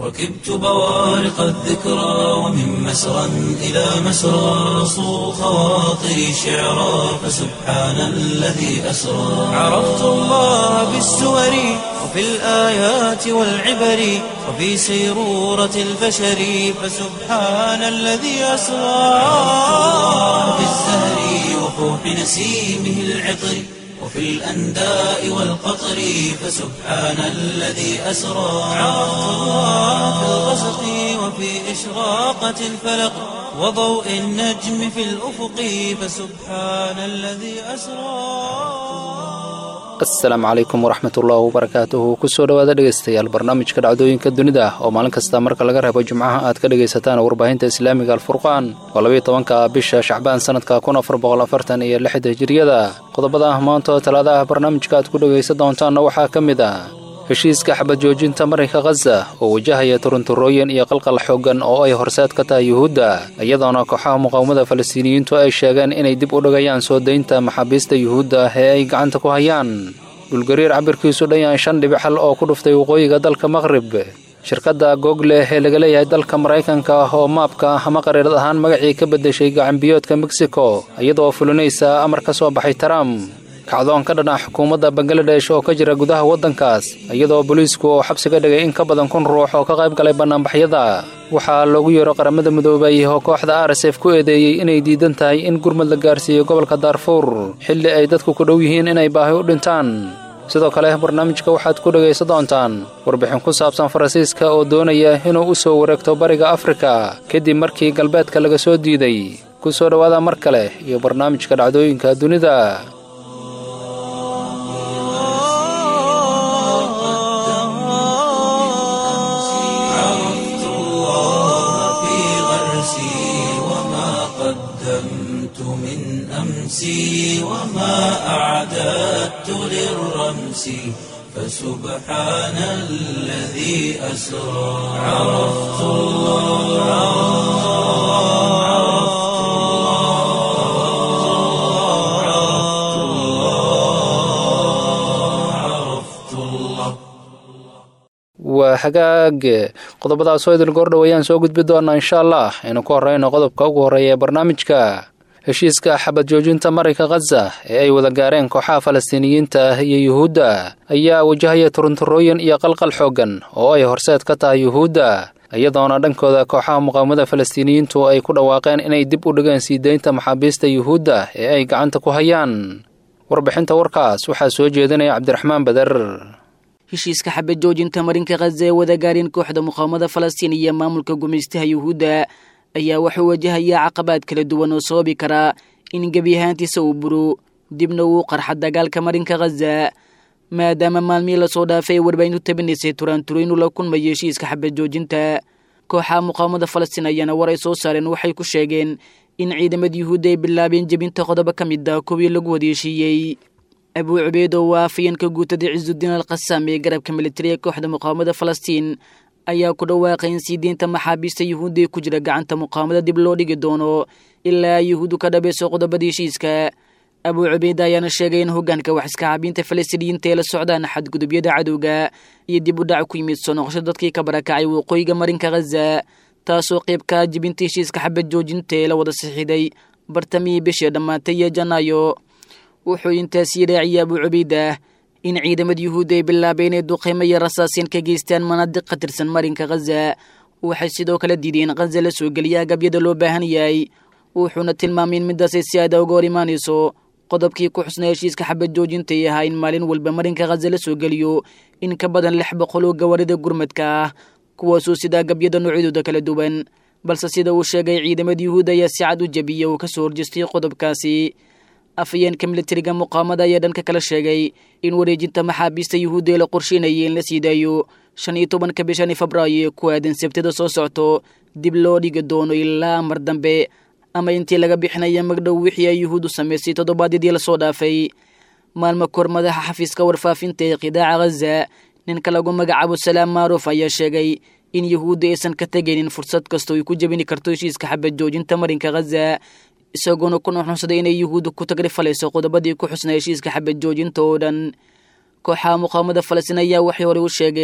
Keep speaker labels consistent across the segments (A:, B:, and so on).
A: ركبت بوارق الذكرى ومن مسرى إلى مسرى صو خواطري شعرا فسبحان الذي أسرى عرفت الله بالسور وفي الآيات والعبر وفي سيرورة البشر فسبحان الذي أسرى في الزهر وفوح نسيمه العطر وفي الأنداء والقطر فسبحان الذي أسرى عرفت الله في الغسق وفي إشراقة الفلق وضوء النجم في الأفق فسبحان الذي أسرى
B: asalaamu calaykum waraxmat ullaahi wabarakaatuhu kusoo dhowaada dhegaystayaal barnaamijka dhacdooyinka dunida oo maalin kasta marka laga reebo jimcaha aad ka dhegaysataan warbaahinta islaamiga alfurqaan waa labayo tobanka bisha shacbaan sanadka kun afar boqol afartan iyo lixda hijiriyada qodobada maanta oo talaadaha barnaamijka aad ku dhegaysan doontaanna waxaa ka mid ah heshiiska xabad joojinta marinka khaza oo wajahaya turunturooyin iyo qalqal xooggan oo ay horseed ka tahay yuhuudda iyadoona kooxaha muqaawamada falastiiniyiintu ay sheegeen inay dib u dhigayaan soo daynta maxaabiista yuhuudda ee ay gacanta ku hayaan dhulgariir cabirkiisu dhan yahay shan dhibic hal oo ku dhuftay waqooyiga dalka maqrib shirkadda google ee laga leeyahay dalka maraykanka oo maabka ama qariirad ahaan magacii ka beddeshay gacanbiyoodka mexico iyadoo fulinaysa amar ka soo baxay trump kacdoon ka dhanah xukuumadda bangaladesh oo ka jira gudaha waddankaas iyadoo booliisku oo xabsiga dhigay in ka badan kun ruux oo ka qayb galay bannaanbaxyada waxaa loogu yeero qaramada midoobay oo kooxda rsf ku eedeeyey inay diidan tahay in gurmad la gaarsiiyo gobolka daarfuur xilli ay dadku ku dhow yihiin inay baahi u dhintaan sidoo kale barnaamijka waxaad ku dhegaysan doontaan warbixin ku saabsan faransiiska oo doonaya inuu u soo wareegto bariga afrika kadib markii galbeedka laga soo diiday ku soo dhowaada mar kale iyo barnaamijka dhacdooyinka dunida
A: عرفت الله في غرسي وما قدمت من أمسي وما أعددت للرمس فسبحان الذي أسرى عرفت الله عرفت الله عرفت الله عرفت الله
B: waa hagaag qodobadaasoo idil goordhow ayaan soo gudbi doonaa insha allah aynu ku horreyno qodobka ugu horreeya ee barnaamijka heshiiska xabad joojinta marinka khaza ee ay wada gaareen kooxaha falastiiniyiinta ah iyo yuhuudda ayaa wajahaya turunturooyin iyo qalqal xooggan oo ay horseed ka tahay yuhuudda iyadoona dhankooda kooxaha muqaawamada falastiiniyiintu ay ku dhawaaqeen inay dib u dhigeen sii daynta maxaabiista yuhuudda ee ay gacanta ku hayaan warbixinta warkaas waxaa soo jeedinaya cabdiraxmaan bader
C: heshiiska xabad joojinta marinka khaza ee wada gaareen kooxda muqaawamada falastiin iyo maamulka gumaystaha yuhuudda ayaa wuxuu wajahayaa caqabaad kala duwan oo sababi karaa in gebi ahaantiisa uu buro dibna uu qarxa dagaalka marinka khaza maadaama maalmihii lasoo dhaafay ay warbaahintu tabinaysay turaanturaynu la kulmayo heshiiska xabad joojinta kooxaha muqaawamada falastiin ayaana war ay soo saareen waxay ku sheegeen in ciidamada yuhuudda ay bilaabeen jebinta qodobo ka mid ah kuwii lagu wadeeshiiyey abuu cubeyd oo waa afayeenka guutada cisudiin al khasaam ee garabka militariga kooxda muqaawamada falastiin ayaa ku dhawaaqay in sii deynta maxaabiista yuhuudda ee ku jira gacanta muqaawamada dib loo dhigi doono ilaa yuhuuddu ka dhabayso qodobada heshiiska abuu cubeyd ayaana sheegay in hoggaanka wax iska caabiinta falastiiniyiinta ee la socdaan xadgudubyada cadowga iyo dib u dhac ku yimid soo noqosho dadkii ka barakacay waqooyiga marinka khaza taasoo qayb ka jibinta heshiiska xabad joojinta ee la wada sixiday bartamihii bishii dhammaatay iyo janaayo wuxuu intaasii raaciyay abuu cubaydah in ciidamada yuhuudda ay bilaabeen inay duqeymo iyo rasaaseen ka geystaan manaadiq ka tirsan marinka khaza waxay sidoo kale diideen in khaza la soo geliya agabyada loo baahan yahay wuxuuna tilmaamay in midaasay si aada uga hor imaanayso qodobkii ku xusnaa heshiiska xabad joojinta ay ahaa in maalin walba marinka khaza la soo geliyo in ka badan lix boqol oo gawaarida gurmadka ah kuwaasoo sida agabyada noocyadooda kala duwan balse sida uu sheegay ciidamada yuhuudda ayaa si cad u jebiyey oo ka soo horjeestay qodobkaasi afayeenka militariga muqaamada ayaa dhanka kala sheegay in wareejinta maxaabiista yuhuudda ee la qorsheynayay in la sii daayo shan iyo tobanka bishani febraayo ee ku aadan sabtada soo socto dib loo dhigi doono ilaa mar dambe ama intii laga bixinaya magdhow wixii ay yuhuuddu samaysay toddobaadyadii lasoo dhaafay maalmo kor madaxa xafiiska warfaafinta ee qidaaca khaza ninka lagu magacaabo salaam maaruuf ayaa sheegay in yuhuudda aysan ka tegaynin fursad kastoo ay ku jebini karto heshiiska xabad joojinta marinka khaza isagoona ku nuxnuxsaday inay yuhuudda ku tagrifalayso qodobadii ku xusnaa heshiiska xabad joojinta oo dhan kooxaha muqaamada falastiin ayaa waxay horey u sheegeen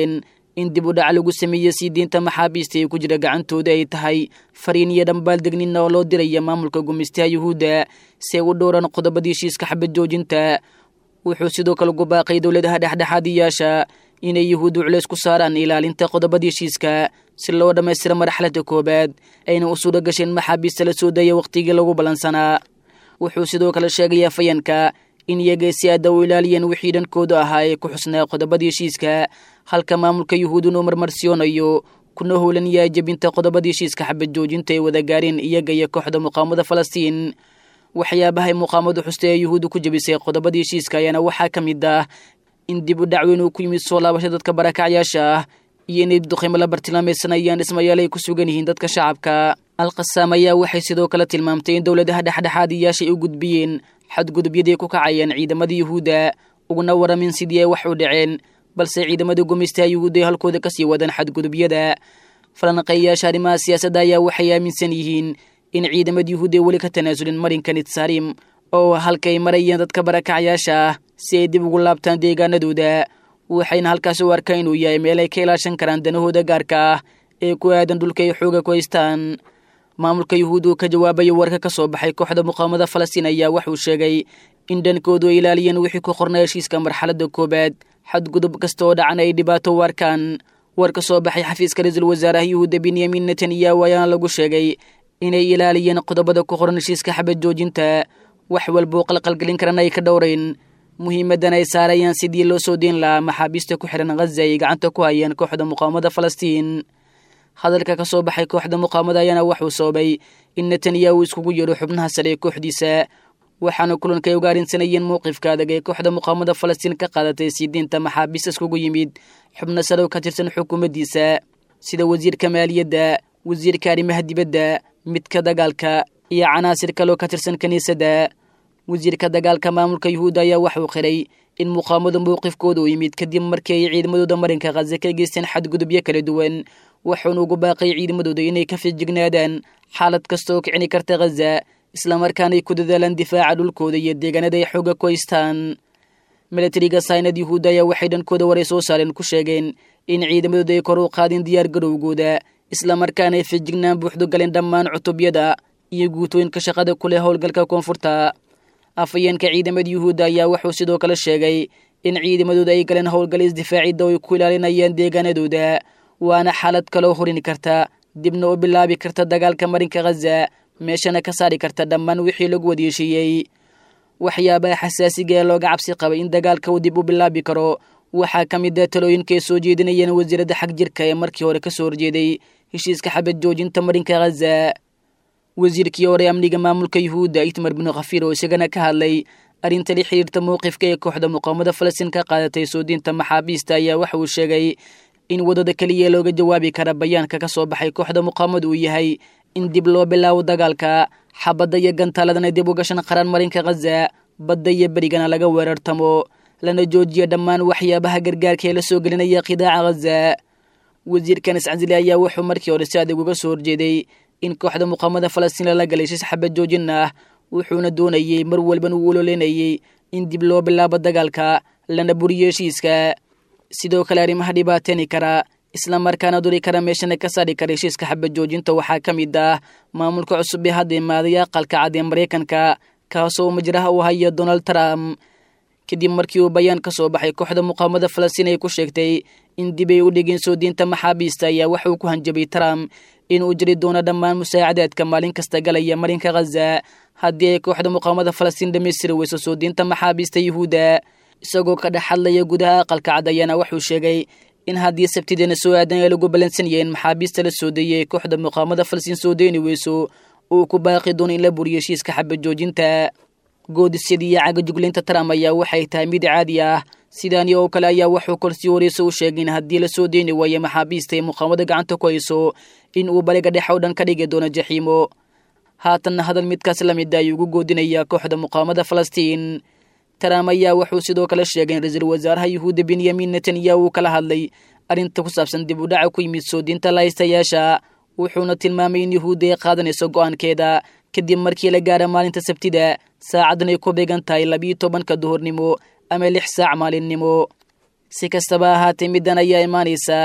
C: in dib u dhac lagu sameeyey sii diinta maxaabiista ee ku jira gacantooda ay tahay fariin iyo dhambaal degnina oo loo diraya maamulka gumaystaha yuhuudda si ay u dhowraan qodobadii heshiiska xabad joojinta wuxuu sidoo kale ugu baaqay dowladaha dhexdhexaadiyaasha inay yuhuuddu culeys ku saaraan ilaalinta qodobada heshiiska si loo dhammaystira marxaladda koowaad ayna u suura gasheen maxaabiista la soo daya wakhtigii lagu ballansanaa wuxuu sidoo kale sheegayaa fayanka in iyaga si aada u ilaaliyeen wixii dhankooda ahaa ee ku xusnaa qodobada heshiiska halka maamulka yuhuuduna uu marmarsiyoonayo kuna howlan yahay jebinta qodobada heshiiska xabad joojinta ay wada gaareen iyaga iyo kooxda muqaamada falastiin waxyaabahay muqaamadu xusta ee yuhuudda ku jebisay qodobada heshiiska ayaana waxaa ka mid ah in dib u dhacweyn uu ku yimid soo laabasha dadka barakacyaasha ah iyo inay duqaymo la bartilmaamaysanayaan dhismayaal ay ku sugan yihiin dadka shacabka alqasaam ayaa waxay sidoo kale tilmaamtay in dowladaha dhexdhexaadiyaasha ay u gudbiyeen xadgudubyadii ku kacayeen ciidamada yuhuudda uguna waramin sidii ay wax u dhaceen balse ciidamada gumaystaha yuhuudda ay halkooda kasii wadaan xadgudubyada falanqeeyayaasha arrimaha siyaasadda ayaa waxay aaminsan yihiin in ciidamada yuhuudda ay weli ka tanaasulin marinka nitsaarim oo halka ay marayeen dadka barakacyaasha ah si ay dib ugu laabtaan deegaanadooda waxayna halkaas u arkaan inuu yahay meel ay ka ilaashan karaan danahooda gaarka ah ee ku aadan dhulka ay xooga ku haystaan maamulka yuhuudda uu ka jawaabayo warka ka soo baxay kooxda muqaamada falastiin ayaa waxuu sheegay in dhankoodu ay ilaaliyeen wixii ku qornay heshiiska marxaladda koowaad xadgudub kasta oo dhacana ay dhibaato u arkaan war ka soo baxay xafiiska ra-iisul wasaaraha yuhuudda benyamin netanyahu ayaana lagu sheegay inay ilaaliyeen qodobada ku qoran heshiiska xabad joojinta wax walbuu qalqalgelin karana ay ka dhowrayn muhiimadan ay saarayaan sidii loo soo deyn lahaa maxaabiista ku xihan khaza ay gacanta ku hayeen kooxda muqaamada falastiin hadalka ka soo baxay kooxda muqaamada ayaana waxuu sababay in netanyahu iskugu yeedho xubnaha sare ee kooxdiisa waxaana kulanka ay uga arrinsanayeen mowqifka adag ee kooxda muqaamada falastiin ka qaadatay sii diinta maxaabiist iskugu yimid xubno sare oo ka tirsan xukuumaddiisa sida wasiirka maaliyadda wasiirka arrimaha dibadda midka dagaalka iyo canaasir kaloo ka tirsan kiniisadda wasiirka dagaalka maamulka yuhuudda ayaa waxuu qiray in muqaamadu mowqifkooda u yimid kadib markii ay ciidamadooda marinka khaza ka geysteen xadgudubyo kala duwan wuxuuna ugu baaqay ciidamadooda inay ka fijignaadaan xaalad kasta oo kicini karta khaza islamarkaana ay ku dadaalaan difaaca dhulkooda iyo deegaanada ay xooga ku haystaan milatariga saynad yuhuudda ayaa waxay dhankooda waray soo saareen ku sheegeen in ciidamadooda ay kor u qaadeen diyaar garowgooda islamarkaana ay fijignaan buuxdo galeen dhammaan cutubyada iyo guutooyinka shaqada ku leh howlgalka koonfurta afayeenka ciidamada yuhuudda ayaa wuxuu sidoo kale sheegay in ciidamadooda ay galeen howlgal isdifaacidda oo ay ku ilaalinayaan deegaanadooda waana xaalad kaloo horini karta dibna u bilaabi karta dagaalka marinka khaza meeshana ka saari karta dhammaan wixii lagu wadieshiiyey waxyaabaha xasaasiga ee looga cabsi qabay in dagaalka uu dib u bilaabi karo waxaa ka mid ah talooyinka ay soo jeedinayeen wasiiradda xag jirka ee markii hore ka soo horjeeday heshiiska xabad joojinta marinka khaza wasiirkii hore amniga maamulka yuhuudda itmar binu khafiir oo isagana ka hadlay arrinta la xiriirta mowqifka ee kooxda muqaamada falastiin ka qaadatay soo diinta maxaabiista ayaa waxa uu sheegay in waddada keliya looga jawaabi kara bayaanka ka soo baxay kooxda muqaamadu uu yahay in dib loo bilaabo dagaalka xabadda iyo gantaaladana dib u gashan qaran marinka khaza badda iyo berigana laga weerartamo lana joojiya dhammaan waxyaabaha gargaarka ee la soo gelinaya qidaaca khaza wasiirkan iscasili ayaa wuxuu markii hore si adag uga soo horjeeday in kooxda muqaamada falastiin lala galay shis xabad joojin ah wuxuuna doonayey mar walban uu ololeynayey in dib loo bilaabo dagaalka lana buriyo heshiiska sidoo kale arrimaha dhibaateeni kara islamarkaana duri kara meeshana ka saari kara heshiiska xabad joojinta waxaa ka mid ah maamulka cusub ee hadda imaaday aqalka cad ee maraykanka kaasoo majraha u haya donald trump kadib markii uu bayaan ka soo baxay kooxda muqaamada falastiin ay ku sheegtay in dib ay u dhigeen soo diinta maxaabiista ayaa waxauu ku hanjabay trump inuu jiri doono dhammaan musaacadaadka maalin kasta galaya marinka khaza haddii ay kooxda muqaamada falastiin dhammaystiri weyso soo diinta maxaabiista yuhuudda isagoo ka dhex hadlaya gudaha aqalka cad ayaana wuxuu sheegay in haddii sabtideena soo aadan ay lagu ballansan yahiin maxaabiista la soo deeyay kooxda muqaamada falastiin soo deyni weyso uu ku baaqi doono in la buriyo heshiiska xabad joojinta goodisyadii iyo cagajuglaynta trump ayaa waxay tahay mid caadi ah sidaani oo kale ayaa wuxuu korsii wareyso u sheegay in haddii la soo deyni waayo maxaabiista ee muqaamada gacanta ku hayso in uu bariga dhex oo dhan ka dhigi doono jaxiimo haatanna hadal midkaas la mid ayuu ugu goodinayaa kooxda muqaamada falastiin trump ayaa wuxuu sidoo kale sheegay in ra-iisul wasaaraha yuhuudda benyamin netanyahu uu kala hadlay arrinta ku saabsan dib u dhaca ku yimid soo diinta lahaystayaasha wuxuuna tilmaamay in yuhuudda ay qaadanayso go-aankeeda kadib markii la gaara maalinta sabtida saacaddan ay ku beegan tahay labiyo tobanka duhurnimo ama lix saac maalinnimo si kastaba ahaatee middan ayaa imaanaysa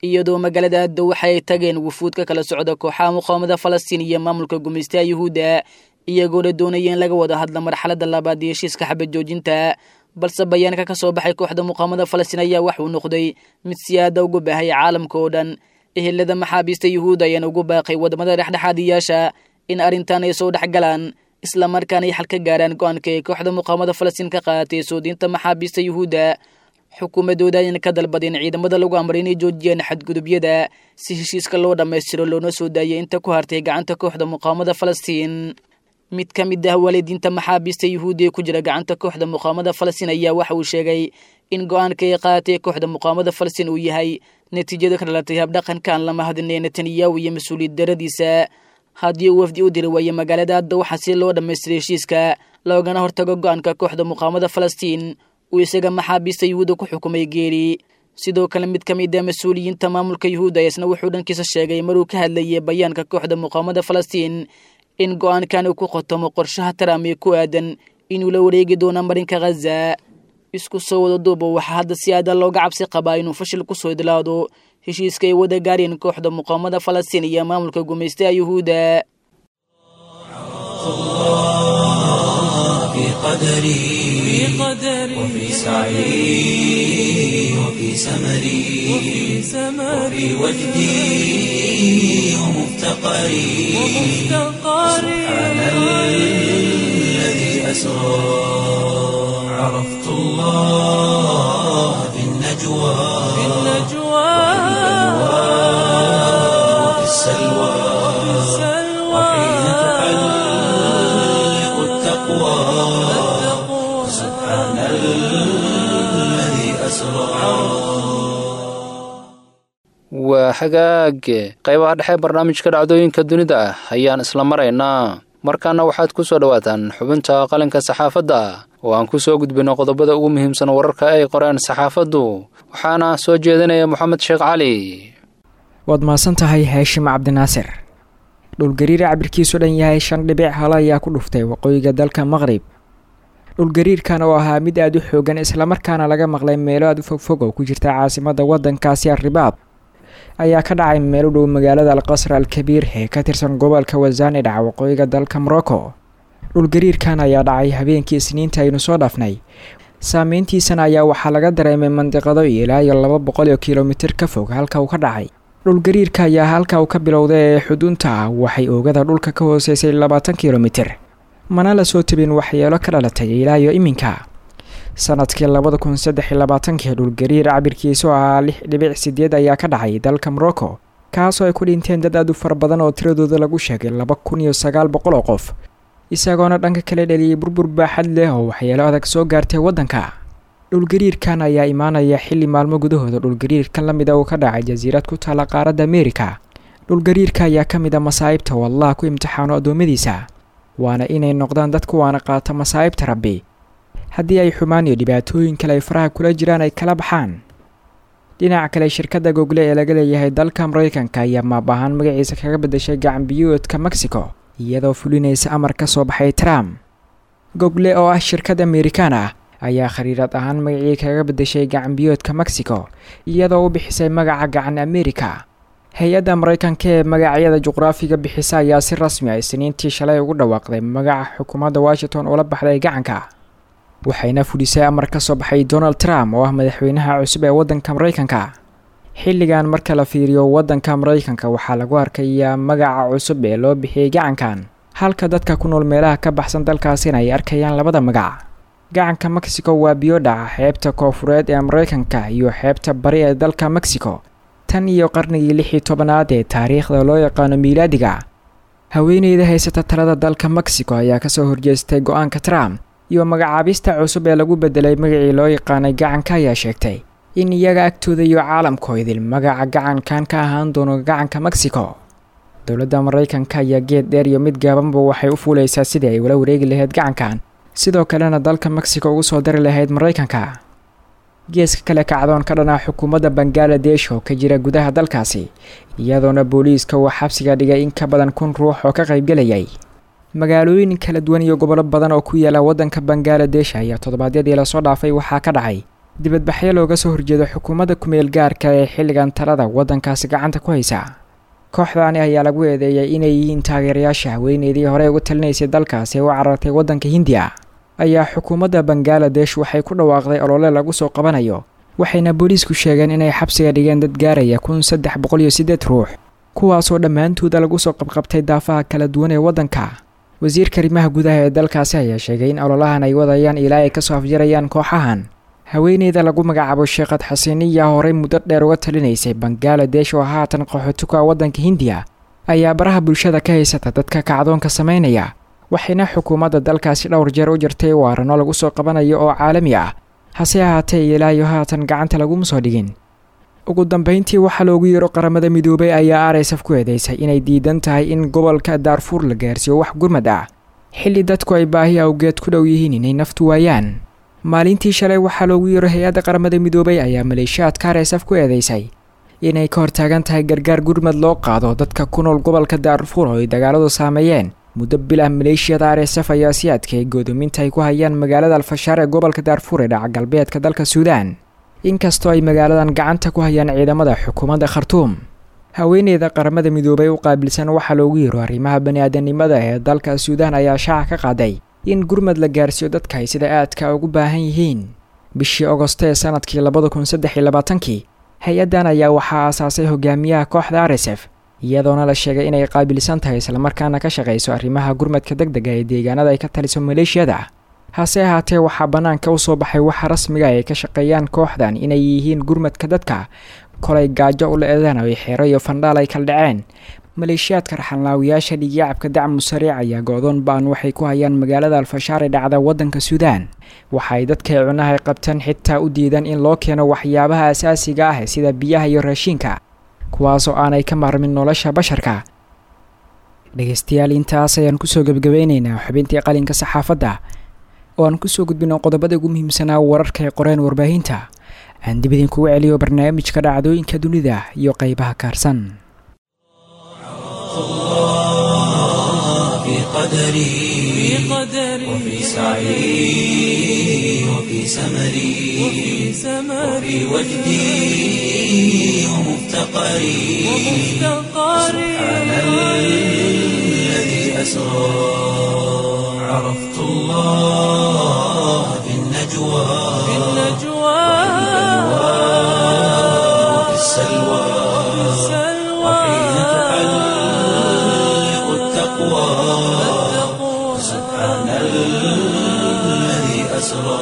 C: iyadoo magaalada addo waxa ay tageen wufuud ka kala socda kooxaha muqaawamada falastiin iyo maamulka gumaystaha yuhuudda iyagoona doonaya in laga wada hadla marxaladda labaad iyo heshiiska xabad joojinta balse bayaanka ka soo baxay kooxda muqaawamada falastiin ayaa waxuu noqday mid si aada ugu baahaya caalamka oo dhan ehelada maxaabiista yuhuudda ayaana ugu baaqay waddamada dhexdhexaadiyaasha in arrintan ay soo dhex galaan islamarkaana ay xal ka gaaraan go-aanka ee kooxda muqaawamada falastiin ka qaadatay soodiinta maxaabiista yuhuudda xukuumadooda ayana ka dalbadeen ciidamada lagu amray inay joojiyaan xadgudubyada si heshiiska loo dhammaystiro loona soo daayay inta ku hartay gacanta kooxda muqaawamada falastiin mid ka mid ah waalidiinta maxaabiista yuhuudda ee ku jira gacanta kooxda muqaawamada falastiin ayaa waxa uu sheegay in go-aanka ay qaadatay kooxda muqaawamada falastiin uu yahay natiijada ka dhalatay habdhaqanka aan lama hadinay netanyahu iyo mas-uuliyad daradiisa haddii uu wafdi u diri waayo magaalada hadda waxaa si loo dhammaystiray heshiiska loogana hortago go-aanka kooxda muqaawamada falastiin uu isaga maxaabiista yuhuudda ku xukumay geeri sidoo kale mid ka mid ah mas-uuliyiinta maamulka yuhuudda isna wuxuu dhankiisa sheegay maruu ka hadlayay bayaanka kooxda muqaawamada falastiin in go-aankan uu ku khotomo qorshaha trump ee ku aadan inuu la wareegi doono marinka khaza isku soo wada duuba waxaa hadda si aada looga cabsi qabaa inuu fashil kusoo idlaado heshiiska ay wada gaareen kooxda muqaawamada falastiin iyo maamulka gumaystaha yuhuudda
A: في قدري وفي سعي وفي سمري وفي وجدي ومفتقري سبحان الذي أسرى عرفت الله في النجوى وفي السلوى وحين تحلق التقوى سبحان الذي أسرى
B: waa hagaage qaybaha dhexe barnaamijka dhacdooyinka dunida ah ayaan isla maraynaa markaana waxaad ku soo dhowaataan xubinta qalinka saxaafadda oo aan ku soo gudbino qodobada ugu muhiimsan wararka ay qoreen saxaafaddu waxaana soo jeedinaya moxamed sheekh cali
D: waad mahadsan tahay haashim cabdinaasir dhulgariira cabirkiisu dhan yahay shan dhibic halo ayaa ku dhuftay waqooyiga dalka maqrib dhulgariirkan oo ahaa mid aada u xoogan islamarkaana laga maqlay meelo aada u fogfog oo ku jirta caasimada waddankaasi arribaad ayaa ka dhacay meel u dhow magaalada alqasr alkabiir ee ka tirsan gobolka wasaani dhaca waqooyiga dalka morocco dhulgariirkan ayaa dhacay habeenkii isniinta aynu soo dhaafnay saameyntiisana ayaa waxaa laga dareemay mandiqado ilaa iyo laba boqol oo kilomitir ka fog halka uu ka dhacay dhulgariirka ayaa halka uu ka bilowday ee xuduunta ah waxay oogada dhulka ka hooseysay labaatan kilomitir mana la soo tabin waxyeelo ka dhalatay ilaa iyo iminka sanadkii labada kun saddex iyo labaatankii dhulgariir cabirkiisu ahaa lix dhibic sideed ayaa ka dhacay dalka morocco kaasoo ay ku dhinteen dad aad u fara badan oo tiradooda lagu sheegay laba kun iyo sagaal boqol oo qof isagoona dhanka kale dhaliyay burbur baaxad leh oo waxyeelo adag soo gaartay waddanka dhulgariirkan ayaa imaanaya xilli maalmo gudahooda dhulgariirkan la mida uu ka dhacay jasiirad ku taala qaaradda ameerika dhulgariirka ayaa ka mid a masaa'ibta oo allah ku imtixaano addoommadiisa waana inay noqdaan dad kuwaana qaata masaa'ibta rabbi haddii ay xumaan iyo dhibaatooyin kale ay faraha kula jiraan ay kala baxaan dhinaca kale shirkadda google ee laga leeyahay dalka maraykanka ayaa maab ahaan magaciisa kaga beddeshay gacan biyuudka mexico iyadoo fulinaysa amar ka soo baxay trump google oo ah shirkad amerikaan ah ayaa khariirad ahaan magacii kaga beddeshay gacan biyoodka mexico iyadoo u bixisay magaca gacan amerika hay-adda maraykanka ee magacyada juqraafiga bixisa ayaa si rasmi ah isniintii shalay ugu dhawaaqday magaca xukuumadda washington oo la baxday gacanka waxayna fulisay amar ka soo baxay donald trump oo ah madaxweynaha cusub ee waddanka maraykanka xilligan marka la fiiriyo waddanka maraykanka waxaa lagu arkayaa magaca cusub ee loo bixiyey gacankan halka dadka ku nool meelaha ka baxsan dalkaasina ay arkayaan labada magac gacanka mexico waa biyo dhaca xeebta koofureed ee maraykanka iyo xeebta bari ee dalka mexico tan iyo qarnigii lix iyo tobanaad ee taariikhda loo yaqaano miilaadiga haweeneyda haysata talada dalka mexico ayaa kasoo horjeestay go-aanka trump iyo magacaabista cusub ee lagu bedelay magacii loo yaqaanay gacanka ayaa sheegtay in iyaga agtooda iyo caalamkoo idil magaca gacankan ka ahaan doono gacanka mexico dowladda maraykanka ayaa geed dheer iyo mid gaabanba waxay u fuulaysaa sidii ay ula wareegi lahayd gacankan sidoo kalena dalka mexico ugu soo dari lahayd maraykanka geeska kale kacdoon ka dhanaa xukuumadda bangaladesh oo ka jira gudaha dalkaasi iyadoona booliiska uu xabsiga dhigay in ka badan kun ruux oo ka qaybgelayay magaalooyin kala duwan iyo gobollo badan oo ku yaala waddanka bangaladesh ayaa toddobaadyadii lasoo dhaafay waxaa ka dhacay dibadbaxyo looga soo horjeedo xukuumadda kumeel gaarka ee xilligan talada waddankaasi gacanta ku haysa kooxdaani ayaa lagu eedeeyay inay yihiin taageerayaasha haweeneydii horey uga talinaysay dalkaasi ee u carartay waddanka hindiya ayaa xukuumadda bangaladesh waxay ku dhawaaqday olole lagu soo qabanayo waxayna booliisku sheegeen inay xabsiga dhigeen dad gaaraya kun saddex boqol iyo siddeed ruux kuwaasoo dhammaantooda lagu soo qabqabtay daafaha kala duwan ee waddanka wasiirka arrimaha gudaha ee dalkaasi ayaa sheegay in ololahan ay wadayaan ilaa ay kasoo afjarayaan kooxahan haweeneyda lagu magacaabo sheekhad xasiniya horey muddo dheer uga talinaysay bangaladesh oo haatan qaxootuka waddanka hindiya ayaa baraha bulshada ka haysata dadka kacdoonka samaynaya waxayna xukuumadda dalkaasi dhowr jeer u jirtay waarano lagu soo qabanayo oo caalami ah hase ahaatee ilaa iyo haatan gacanta laguma soo dhigin ugu dambeyntii waxaa loogu yeero qaramada midoobay ayaa arsaf ku eedeysay inay diidan tahay in gobolka daarfuur la gaarsiiyo wax gurmad ah xilli dadku ay baahi awgeed ku dhow yihiin inay naftu waayaan maalintii shalay waxaa loogu yeero hay-adda qaramada midoobay ayaa maleeshiyaadka arsaf ku eedeysay inay ka hortaagan tahay gargaar gurmad loo qaado dadka ku nool gobolka daarfuur oo ay dagaaladu saameeyeen muddo bilah maleeshiyada arsf ayaa si adkeey goodoominta ay ku hayaan magaalada alfashaar ee gobolka daarfuur ee dhaca galbeedka dalka suudaan inkastoo ay magaaladan gacanta ku hayaan ciidamada xukuumadda khartuum haweeneyda qaramada midoobay u qaabilsan waxaa loogu yiro arrimaha bani-aadanimada ee dalka suudaan ayaa shaaca ka qaaday in gurmad la gaarsiiyo dadka ay sida aadka ugu baahan yihiin bishii ogosto ee sanadkii labada kun saddex iyo labaatankii hay-addan ayaa waxaa aasaasay hogaamiyaha kooxda arsf iyadoona la sheegay inay qaabilsan tahay islamarkaana ka shaqayso arrimaha gurmadka deg dega ee deegaanada ay ka taliso maleeshiyada hase ahaatee waxaa bannaanka u soo baxay waxa rasmiga ay ka shaqeeyaan kooxdan inay yihiin gurmadka dadka kolay gaajo u le-daan oo ay xeero iyo fandhaal ay kala dhaceen maleeshiyaadka raxanlaawiyaasha dhigyacabka dacmu sariic ayaa go-doon ba-an waxay ku hayaan magaalada alfashaar ee dhacda waddanka suudaan waxa ay dadkay cunahay qabteen xitaa u diidan in loo keeno waxyaabaha asaasiga ah sida biyaha iyo raashiinka kuwaasoo aanay ka maarmin nolosha basharka dhegeystayaal intaas ayaan kusoo gebgabaynaynaa xubintii qalinka saxaafadda oo aan kusoo gudbino qodobada ugu muhiimsanaa wararka ee qoreen warbaahinta aan dib idinkugu celiyo barnaamijka dhacdooyinka dunida iyo qeybaha kaarsan
A: في قدري وفي سعي وفي سمري وفي وجدي ومفتقري سبحان الذي أسرى عرفت الله في النجوى وفي السلوى وحين تحلق التقوى سبحان الذي أسرى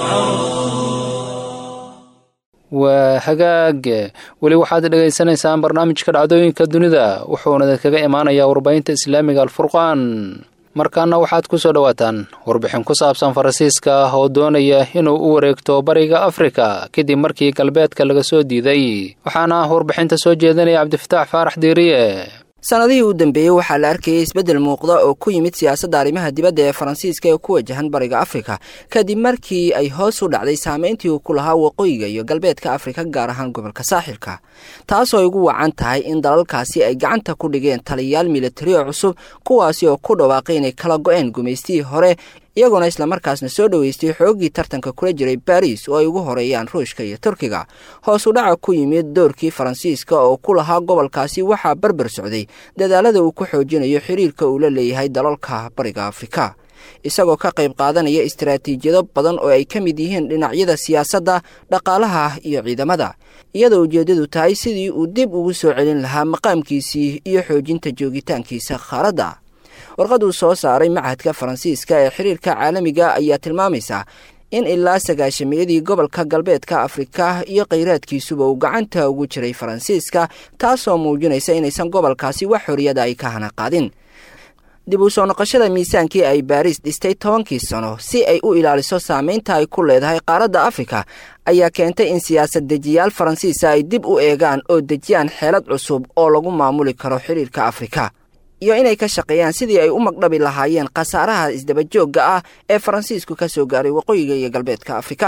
B: waa hagaag weli waxaad dhegaysanaysaan barnaamijka dhacdooyinka dunida wuxuuna kaga imaanayaa warbaahinta islaamiga alfurqaan markaana waxaad ku soo dhowaataan warbixin ku saabsan faransiiska oo doonaya inuu u wareegto bariga afrika kadib markii galbeedka laga soo diiday waxaana warbixinta soo jeedinaya cabdifataax faarax diiriye
E: sannadihii u dambeeyey waxaa la arkayay isbeddel muuqda oo ku yimid siyaasadda arrimaha dibadda ee faransiiska ee ku wajahan bariga afrika kadib markii ay hoos u dhacday saameyntii uu ku lahaa waqooyiga iyo galbeedka afrika gaar ahaan gobolka saaxilka taasoo ay ugu wacan tahay in dalalkaasi ay gacanta ku dhigeen taliyayaal militarioo cusub kuwaasi oo ku dhawaaqay inay kala go-een gumaystihii hore iyagoona islamarkaasna soo dhoweystay xooggii tartanka kula jiray baris oo ay ugu horeeyaan ruushka iyo turkiga hoos u dhaca ku yimid doorkii faransiiska oo ku lahaa gobolkaasi waxaa barbar socday dadaalada uu ku xoojinayo xiriirka uu la leeyahay dalalka bariga afrika isagoo ka qayb qaadanaya istaraatiijiyado badan oo ay ka mid yihiin dhinacyada siyaasadda dhaqaalaha iyo ciidamada iyadoo ujeeddadu tahay sidii uu dib ugu soo celin lahaa maqaamkiisii iyo xoojinta joogitaankiisa khaaradda warqad uu soo saaray machadka faransiiska ee xiriirka caalamiga ayaa tilmaamaysa in ilaa sagaashamiyadii gobolka galbeedka afrika iyo kheyraadkiisuba uu gacanta ugu jiray faransiiska taasoo muujinaysa inaysan gobolkaasi wax xoriyada ay ka hana qaadin dib u soo noqoshada miisaankii ay baariis dhistay tobankii sano si ay u ilaaliso saameynta ay ku leedahay qaaradda afrika ayaa keentay in siyaasad dejiyaal faransiisa ay dib u eegaan oo dejiyaan xeelad cusub oo lagu maamuli karo xiriirka afrika iyo inay ka shaqeeyaan sidii ay u magdhabi lahaayeen khasaaraha isdabajoogga ah ee faransiisku ka soo gaaray waqooyiga iyo galbeedka afrika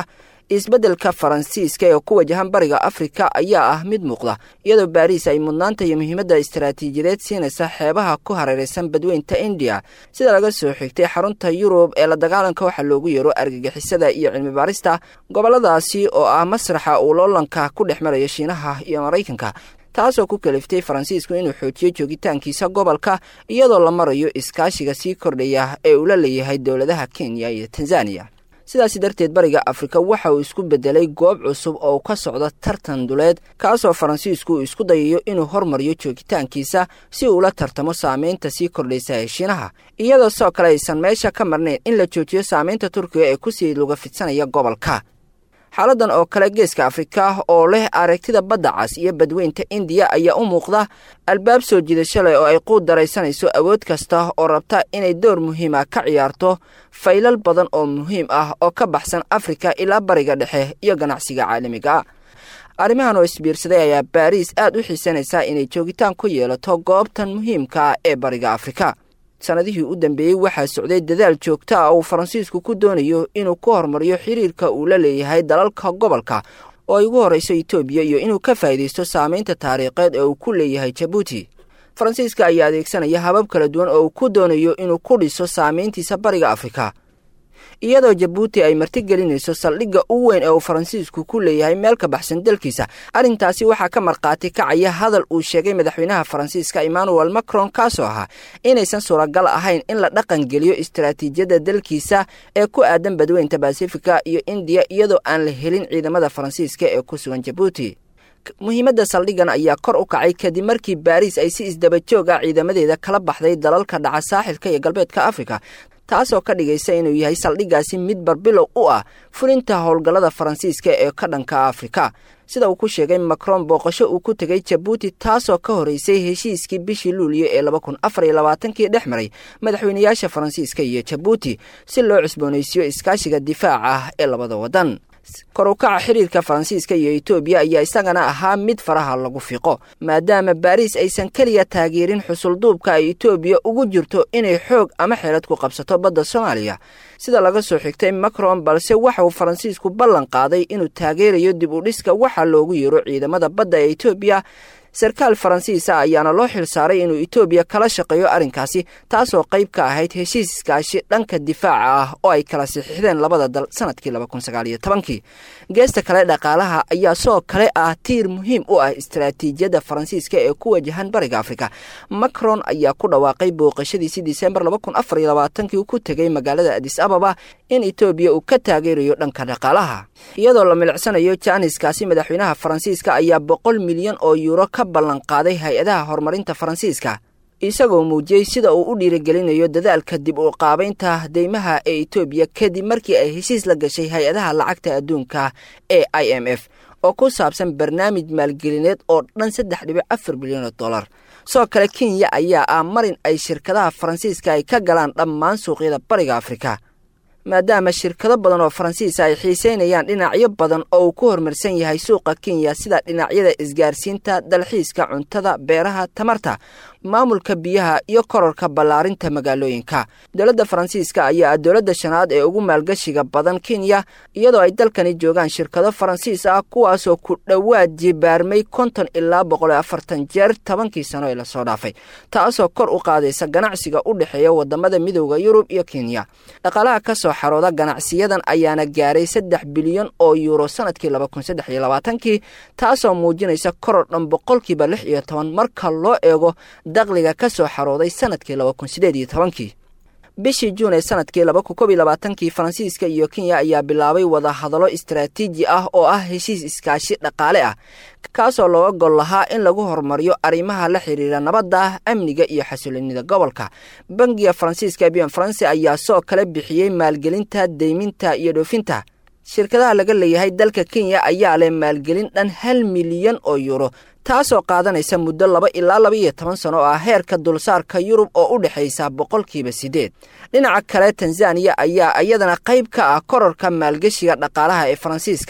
E: isbeddelka faransiiska ee ku wajahan bariga afrika ayaa ah mid muuqda iyadoo baariis ay mudnaanta iyo muhiimadda istaraatiijiyadeed siinaysa xeebaha ku hareeraysan badweynta indiya sida laga soo xigtay xarunta yurub ee la dagaalanka waxaa loogu yeero argagixisada iyo cilmi baarista gobolladaasi oo ah masraxa uu loolanka ku dhex marayo shiinaha iyo maraykanka taasoo ku kaliftay faransiisku inuu xoojiyo joogitaankiisa gobolka iyadoo la marayo iskaashiga sii kordhaya ee uu la leeyahay dowladaha kenya iyo tanzaniya sidaasi darteed bariga afrika waxa uu isku beddelay goob cusub oo ka socda tartan duleed kaasoo faransiisku uu isku dayayo inuu hormariyo joogitaankiisa si uu la tartamo saameynta sii kordhaysa ee shiinaha iyadoo sidoo kale aysan meesha ka marnayn in la joojiyo saameynta turkiga ee kusii luga fidsanaya gobolka xaaladan oo kale geeska afrika oo leh aragtida badda cas iyo badweynta indiya ayaa u muuqda albaab soo jiidasho leh oo ay quud daraysanayso awood kasta oo rabta inay door muhiima ka ciyaarto faylal badan oo muhiim ah oo ka baxsan afrika ilaa bariga dhexe iyo ganacsiga caalamiga arrimahan oo isbiirsaday ayaa baariis aad u xiisanaysaa inay joogitaan ku yeelato goobtan muhiimka ah ee bariga afrika sanadihii u dambeeyey waxaa socday dadaal joogta ah uu faransiisku ku doonayo inuu ku horumariyo xiriirka uu la leeyahay dalalka gobolka oo ay ugu horrayso etoobiya iyo inuu ka faa'iidaysto saameynta taariikheed ee uu ku leeyahay jabuuti faransiiska ayaa adeegsanaya habab kala duwan oo uu ku doonayo inuu ku dhiso saameyntiisa bariga afrika iyadoo jabuuti ay martigelinayso saldhigga u weyn ee uu faransiisku ku leeyahay meel ka baxsan dalkiisa arrintaasi waxaa ka markhaati kacaya hadal uu sheegay madaxweynaha faransiiska emmanuel macron kaasoo ahaa inaysan suuragal ahayn in la dhaqan geliyo istaraatiijiyadda dalkiisa ee ku aadan badweynta basifika iyo indiya iyadoo aan la helin ciidamada faransiiska ee ku sugan jabuuti muhiimadda saldhiggan ayaa kor u kacay kadib markii baariis ay si isdaba joog ah ciidamadeeda kala baxday dalalka dhaca saaxilka iyo galbeedka afrika taasoo ka dhigaysa inuu yahay saldhiggaasi mid barbilow u ah fulinta howlgallada faransiiska ee ka dhanka afrika sida uu ku sheegay macron booqasho uu ku tegay jabuuti taasoo ka horeysay heshiiskii bishii luuliyo ee laba kun afar iyo labaatankii dhex maray madaxweynayaasha faransiiska iyo jabuuti si loo cusboonaysiiyo iskaashiga difaaca ah ee labada waddan kor u kaca xiriirka faransiiska iyo etoobiya ayaa isagana ahaa mid faraha lagu fiqo maadaama baariis aysan keliya taageerin xusulduubka ay etoobiya ugu jirto inay xoog ama xeelad ku qabsato badda soomaaliya sida laga soo xigtay macron balse waxa uu faransiisku ballan qaaday inuu taageerayo dib u dhiska waxaa loogu yeero ciidamada badda ee etoobiya sarkaal faransiisa ayaana loo xil saaray inuu etoobiya kala shaqeeyo arrinkaasi taasoo qayb ka ahayd heshiis iskaashi dhanka difaaca ah oo ay kala saxiixdeen labada dal sanadkii laba kun sagaal iyo tobankii geesta kale dhaqaalaha ayaa soo kale ah tiir muhiim u ah istaraatiijiyadda faransiiska ee ku wajahan bariga afrika macron ayaa ku dhawaaqay booqashadiisii disembar laba kun afar iyo labaatankii uu ku tegay magaalada adis ababa in etoobiya uu ka taageerayo dhanka dhaqaalaha iyadoo la milicsanayo jaaniskaasi madaxweynaha faransiiska ayaa boqol milyan oo yuuro ka ballanqaaday hay-adaha horumarinta faransiiska isagoo muujiyey sida uu u dhiirigelinayo dadaalka dib u qaabaynta deymaha ee etoobiya kadib markii ay heshiis la gashay hay-adaha lacagta adduunka ee i m f oo ku saabsan barnaamij maalgelineed oo dhan saddex dhibic afar bilyan oo dollar sidoo kale kenya ayaa ah marin ay shirkadaha faransiiska ay ka galaan dhammaan suuqyada bariga afrika maadaama shirkado badan oo faransiisa ay xiiseynayaan dhinacyo badan oo uu ku horumarsan yahay suuqa kenya sida dhinacyada isgaarsiinta dalxiiska cuntada beeraha tamarta maamulka biyaha iyo kororka ballaarinta magaalooyinka dowladda faransiiska ayaa ah dowladda shanaad ee ugu maalgashiga badan kenya iyadoo ay dalkani joogaan shirkado faransiis ah kuwaasoo ku dhowaad jibaarmay konton ilaa boqol iyo afartan jeer tobankii sano ee lasoo dhaafay taasoo kor u qaadaysa ganacsiga u dhexeeya wadamada midooda yurub iyo kenya dhaqaalaha kasoo xarooda ganacsiyadan ayaana gaaray saddex bilyan oo yuuro sanadkii laba kun saddex iyo labaatankii taasoo muujinaysa koror dhan boqolkiiba lix iyo toban marka loo eego daqliga ka soo xarooday sanadkii laba kun sideed iyo tobankii bishii juun ee sanadkii laba kun kob iyo labaatankii faransiiska iyo kenya ayaa bilaabay wadahadallo istaraatiiji ah oo ah heshiis iskaashi dhaqaale ah kaasoo looga gol lahaa in lagu horumariyo arrimaha la xiriira nabadda amniga iyo xasiloonida gobolka bangiga faransiiska bian faranse ayaa soo kala bixiyey maalgelinta deyminta iyo dhoofinta shirkadaha laga leeyahay dalka kenya ayaa leh maalgelin dhan hal milyan oo yuuro taasoo qaadanaysa muddo laba ilaa laba iyo toban sano oo ah heerka dulsaarka yurub oo u dhexaysa boqolkiiba siddeed dhinaca kale tanzaniya ayaa iyadana qayb ka ah kororka maalgeshiga dhaqaalaha ee faransiiska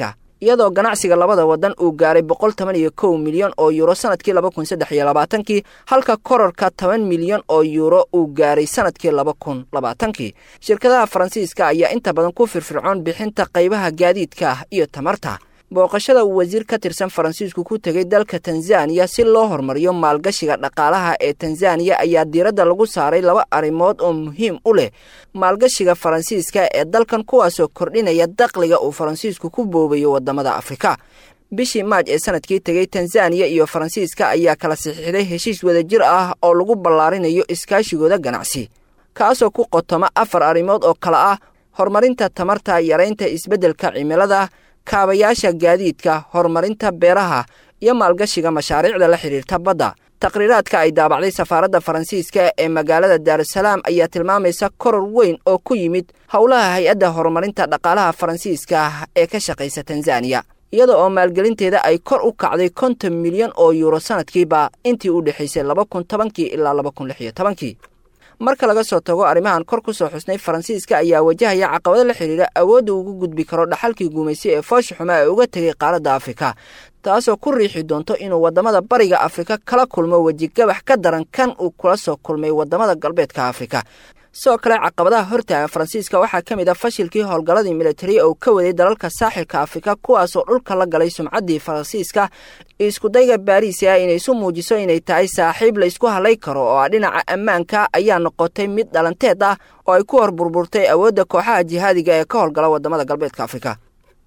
E: iyadoo ganacsiga labada wadan uu gaaray boqol toban iyo kow milyan oo yuuro sanadkii laba kun saddex iyo labaatankii halka kororka toban milyan oo yuuro uu gaaray sanadkii laba kun labaatankii shirkadaha faransiiska ayaa inta badan ku firfircoon bixinta qaybaha gaadiidka iyo tamarta booqashada uu wasiir ka tirsan faransiisku ku tegay dalka tanzaniya si loo horumariyo maalgashiga dhaqaalaha ee tanzaniya ayaa diiradda lagu saaray laba arrimood oo muhiim u leh maalgashiga faransiiska ee dalkan kuwaasoo kordhinaya daqliga uu faransiisku ku boobayo wadamada afrika bishii maaj ee sanadkii tegay tanzaniya iyo faransiiska ayaa kala saxiixday heshiis wadajir ah oo lagu ballaarinayo iskaashigooda ganacsi kaasoo ku qotoma afar arrimood oo kale ah horumarinta tamarta yaraynta isbeddelka cimilada kaabayaasha gaadiidka horumarinta beeraha iyo maalgashiga mashaariicda la xidhiirta badda taqhriiraadka ay daabacday safaaradda faransiiska ee magaalada daarusalaam ayaa tilmaamaysa koror weyn oo ku yimid howlaha hay-adda horumarinta dhaqaalaha faransiiska ee ka shaqaysa tanzaniya iyada oo maalgelinteeda ay kor u kacday konton milyan oo yuuro sanadkiiba intii u dhexaysay laba kun tobankii ilaa laba kun lix iyo tobankii marka laga soo tago arrimahan kor ku soo xusnay faransiiska ayaa wajahaya caqabado la xidhiira awoodda ugu gudbi karo dhaxalkii guumaysi ee foosha xumaa ee uga tegay qaaradda afrika taasoo ku riixi doonto inuu waddamada bariga afrika kala kulmo wejigabax ka daran kan uu kula soo kulmay waddamada galbeedka afrika sidoo kale caqabadaha hortaagan faransiiska waxaa ka mid ah fashilkii howlgalladii militari oo ka waday dalalka saaxilka afrika kuwaasoo dhulka la galay sumcaddii faransiiska iskudayga baariis ah inay isu muujiso inay tahay saaxiib la ysku halay karo oo ah dhinaca ammaanka ayaa noqotay mid dhalanteed ah oo ay ku hor burburtay awoodda kooxaha jihaadiga ee ka howlgala waddamada galbeedka afrika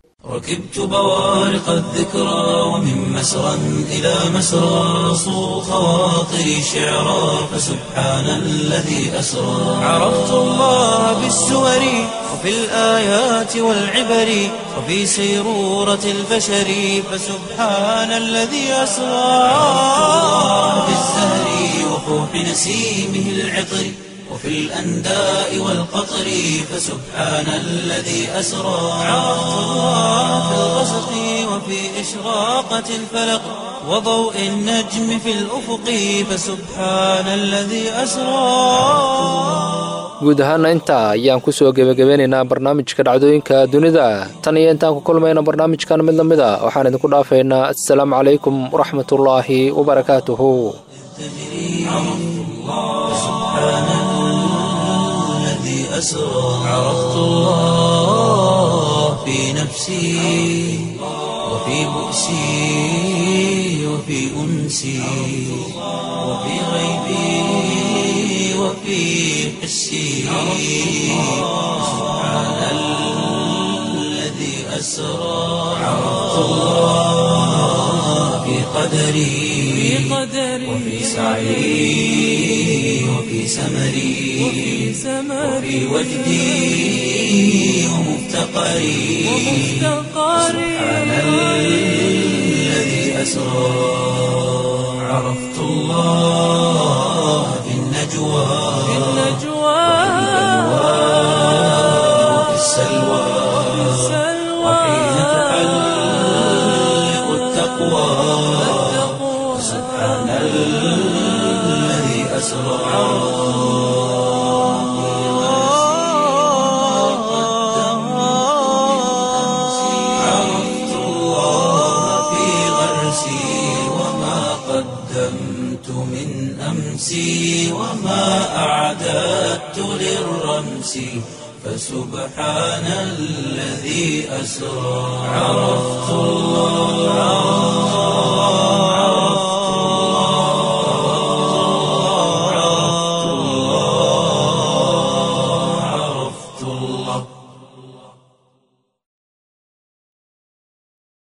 A: ركبت بوارق الذكرى ومن مسرى إلى مسرى صو خواطري شعرا فسبحان الذي أسرى عرفت الله بالسور وفي الآيات والعبر وفي سيرورة البشر فسبحان الذي أسرى في الزهر وفوح نسيمه العطر وفي الأنداء والقطر فسبحان الذي أسرى عرفت الله في الغسق وفي إشراقة الفلق وضوء النجم في الأفق فسبحان الذي أسرى
B: guud ahaana intaa ayaan ku soo gebagabeynaynaa barnaamijka dhacdooyinka dunida tan iyo intaan ku kulmayna barnaamijkan mid la mid a waxaan idinku dhaafaynaa assalaamu calaykum waraxmatullaahi wabarakaatuhu
A: أسرى عرفت الله في نفسي وفي بؤسي وفي أنسي وفي غيبي وفي حسي سبحان الذي أسرى عرفت الله في قدري وفي سعي وفي سمري وفي وجدي ومفتقري سبحان الذي أسرى عرفت الله في النجوى وفي السلوى وحين تحلق التقوى سبحان الذي أسرى عرفت الله في غرسي وما قدمت من أمسي وما أعددت للرمس فسبحان الذي أسرى عرفت الله